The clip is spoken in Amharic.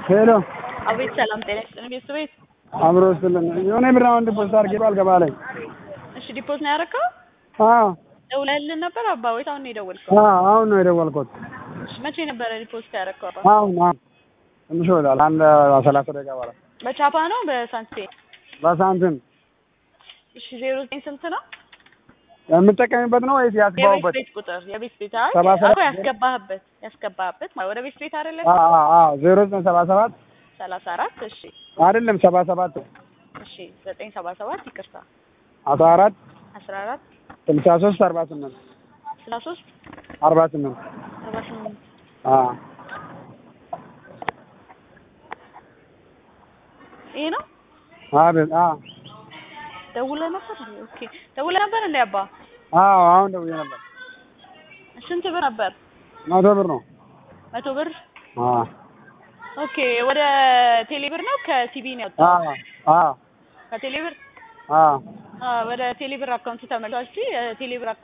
ሄሎ አቤት ሰላም ጤና ይስጥልኝ ቤተሰብ ቤት አብሮ ስልን የሆነ ብር አሁን ዲፖዚት አድርጌ አልገባ ላይ እሺ ዲፖዝ ነው ያደረከው አዎ ደውለህልን ነበር አባ ወይስ አሁን ነው የደወልከው አዎ አሁን ነው የደወልኩት እሺ መቼ ነበረ ዲፖዚት ያደረከው አባ አሁን አሁን ትንሽ ይወጣል አንድ ሰላሳ ደቂቃ በኋላ በቻፓ ነው በሳንቲም በሳንቲም እሺ ዜሮ ዘጠኝ ስንት ነው የምጠቀምበት ነው ወይስ የቤት ያስገባሁበት? ቤት ቁጥር የቤት ቤት አይ ሰባ ሰባት አዎ ያስገባህበት ያስገባህበት ማለት ወደ ቤት ቤት አይደለ አዎ አዎ አዎ ዜሮ ዘጠኝ ሰባ ሰባት ሰላሳ አራት እሺ አይደለም ሰባ ሰባት እሺ ዘጠኝ ሰባ ሰባት ይቅርታ አስራ አራት አስራ አራት ስልሳ ሶስት አርባ ስምንት ስልሳ ሶስት አርባ ስምንት አርባ ስምንት አዎ ይሄ ነው አቤት አዎ ደውለህ ነበር ኦኬ ደውለህ ነበር እንዴ አባ አዎ አሁን ደውዬ ነበር ስንት ብር ነበር መቶ ብር ነው መቶ ብር አዎ ኦኬ ወደ ቴሌ ብር ነው ከሲቢ ነው ያወጣው አዎ አዎ ከቴሌ ብር አዎ አዎ ወደ ቴሌ ብር አካውንት ተመልሷል ቴሌ ብር